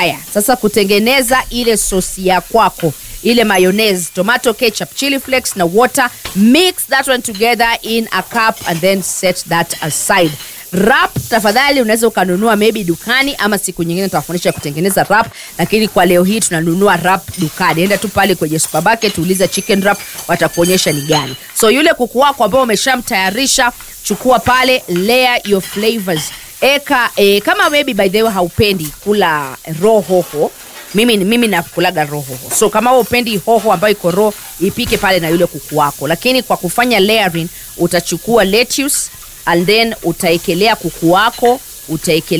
haya sasa kutengeneza ile sosi ya kwako ile mayonnaise tomato ketchup chili flakes na water mix that one together in a cup and then set that aside rap tafadhali unaweza ukanunua maybe dukani ama siku nyingine tutawafundisha kutengeneza rap lakini kwa leo hii tunanunua rap dukani enda tu pale kwenye supermarket uliza chicken rap watakuonyesha ni gani so yule kuku wako ambao umeshamtayarisha chukua pale layer your flavors eka e, kama maybe by the way haupendi kula raw hoho mimi, mimi nakulaga raw hoho so kama wewe upendi hoho ambayo iko raw ipike pale na yule kuku wako lakini kwa kufanya layering utachukua lettuce and then utaekelea kuku wako utaekelea